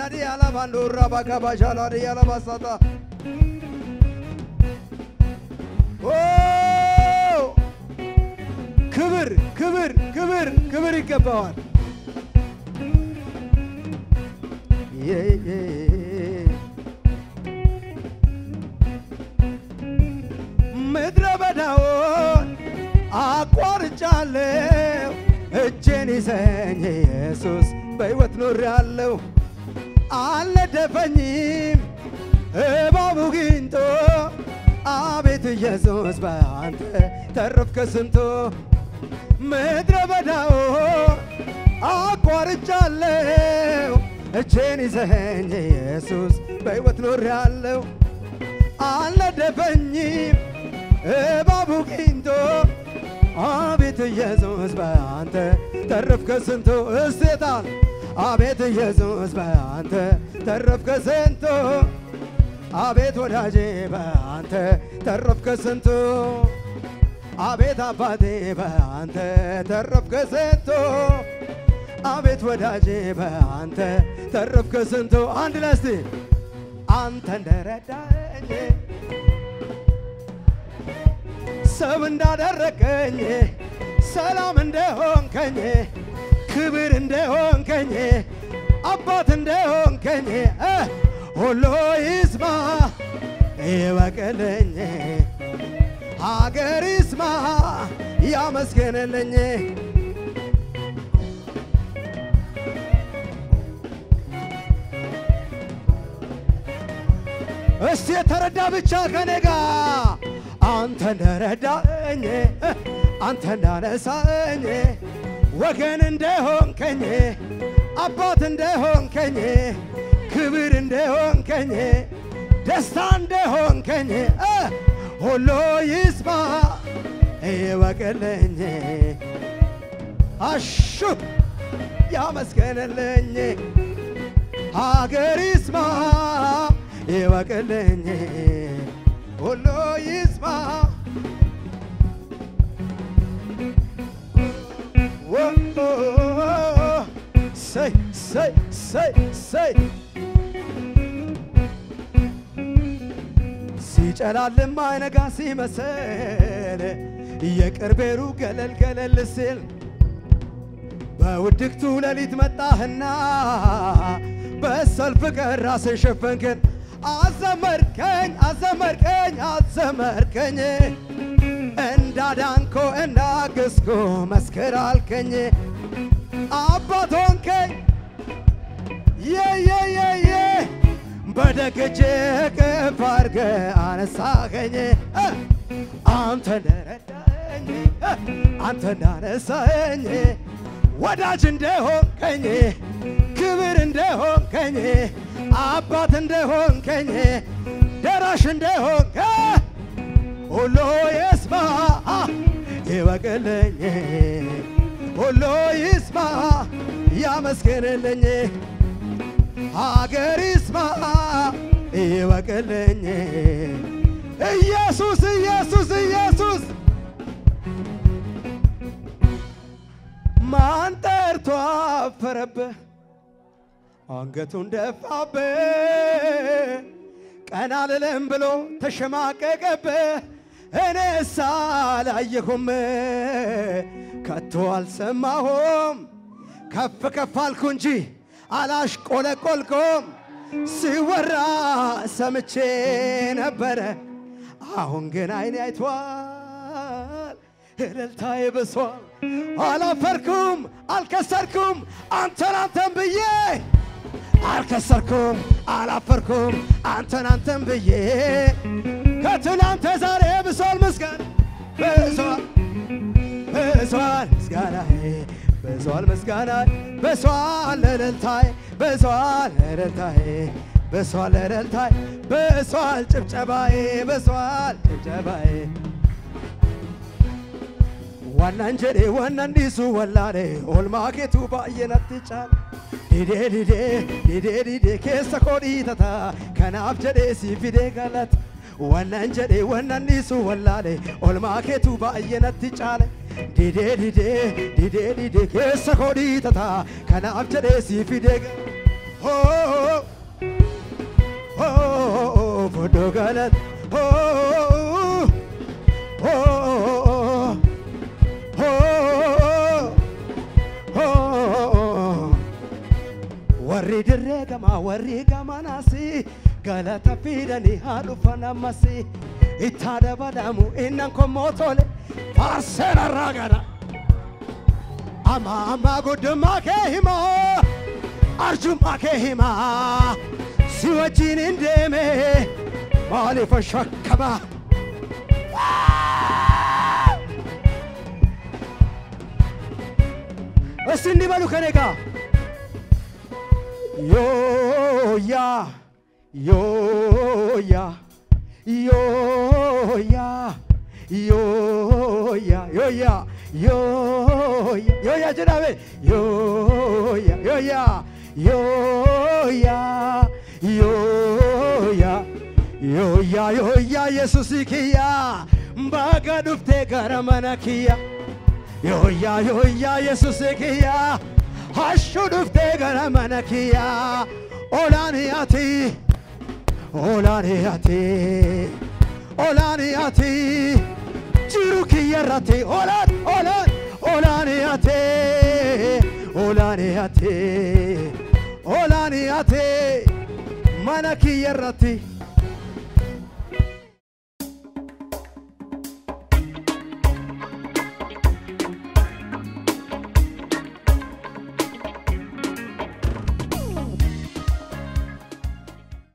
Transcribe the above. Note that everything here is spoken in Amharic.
ሻላዲ አላባንዶራ ባካባ ሻላዲ አላባሳታ ኦ ክብር ክብር ክብር ክብር ይገባዋል። የ- የ- ምድረ በዳውን አቋርጫለሁ እጄን ይዘኝ ኢየሱስ በሕይወት ኖሬአለሁ አልነደፈኝም እባቡ ጊንጦ አቤት ኢየሱስ በአንተ ተረፍከ ስንቶ ምድረ በዳውን አቋርጫለሁ እጄን ይዘኝ ኢየሱስ በሕይወት ኖሬአለሁ አልነደፈኝም እባቡ ጊንጦ አቤት ኢየሱስ በአንተ ተረፍከ ስንቶ እሴታል አቤት ኢየሱስ በአንተ ተረፍከ ስንቶ አቤት ወዳጄ በአንተ ተረፍከ ስንቶ አቤት አባቴ በአንተ ተረፍከ ስንቶ አቤት ወዳጄ በአንተ ተረፍከ ስንቶ አንድ ለስቲ አንተ እንደረዳኝ ሰብ እንዳደረገኝ ሰላም እንደሆንከኝ ክብር እንደሆንከኝ አባት እንደሆንከኝ እ ሁሉ ይስማ ይበቅልኝ ሀገር ይስማ ያመስገንልኝ እስቲ የተረዳ ብቻ ከኔ ጋር አንተ እንደረዳኝ አንተ እንዳነሳኝ ወገን እንደሆንከኝ አባት እንደሆንከኝ ክብር እንደሆንከኝ ደስታ እንደሆንከኝ እ ሁሉ ይስማ ይወቅልኝ አሹ ያመስገንልኝ ሀገር ይስማ ይወቅልኝ ሁሉ ይስማ ወ- ሰይ ሰይ ሰይ ሰይ ሲጨላልም አይነጋ ሲመስል የቅርቤሩ ገለል ገለል ሲል በውድቅቱ ሌሊት መጣህና በሰልፍ ቀን ራስን ሸፈንክን አዘመርከኝ አዘመርከኝ አዘመርከኝ እንዳዳንኮ እንዳገዝኮ መስክር አልከኝ አባት ሆንከኝ የየየየ በደግጄ ቅፍ አርገ አነሳኸኝ እ አንተ እንደረዳኝ እ አንተ እንዳነሳኸኝ ወዳጅ እንደሆንከኝ ክብር እንደሆንከኝ አባት እንደሆንከኝ ደራሽ እንደሆንከ ሁሉ ይስማ ይወቅልኝ ሁሉ ይስማ ያመስግንልኝ ሀገር ይስማ ይወቅልኝ ኢየሱስ ኢየሱስ ኢየሱስ ማን ጠርቶ አፈረብህ አንገቱን ደፋብህ ቀና ልልም ብሎ ተሸማቀቀብህ እኔስ አላየሁም ከቶ አልሰማሁም ከፍ ከፍ አልኩ እንጂ አላሽቆለቆልኩም ሲወራ ሰምቼ ነበረ አሁን ግን አይኔ አይቷል እልልታዬ ብሷል አላፈርኩም አልከሰርኩም አንተን አንተን ብዬ አልከሰርኩም አላፈርኩም አንተን አንተን ብዬ ከትናንተ ዛሬ ብሷል ምስጋና ብሷል ብሷል ምስጋናዬ ብሷል ምስጋናዬ ብሷል እልልታዬ ብሷል እልልታዬ ብሷል እልልታዬ ብሷል ጭብጨባዬ ብሷል ጭብጨባዬ ዋናን jedhe wannan dhiisu wallaale oolmaa keetu baay'ee natti caala didee didee didee didee keessa koo dhiitata kanaaf jedhee si fidee galata wannan jedhe wannan dhiisu wallaale oolmaa keetu baay'ee natti caale didee didee didee didee keessa koo dhiitata kanaaf jedhee si fidee galata oh, oh, foddo galata oh, oh, oh, oh, oh. warri dirree gamaa warri gamanaasi galata fidanii haa dhufan ammasi ittaa dabalamu innan kommoo tole faarseen irraa gana amma amma guddummaa kee himaa arjummaa kee himaa si wajjin hin deeme maaliif shakkama እስቲ እንዲህ በሉ ከኔ ጋር ዮያ ዮያ ዮያ ዮያ ዮያ ዮያ ዮያ ጀዳቤ ዮያ ዮያ ዮያ ዮያ ዮያ ዮያ ኢየሱስ ኪያ ባጋ ዱፍቴ ጋራ መና ኪያ ዮያ ዮያ ኢየሱስ ኪያ ሀሹ ዱፍቴ ጋራ መና ኪያ ኦላንያቲ ኦላንያቲ ኦላንያቲ ጅሩ ኪየራቲ ኦላን ኦላን ኦላንያቴ ኦላንያቴ ኦላንያቴ mana kiyyarratti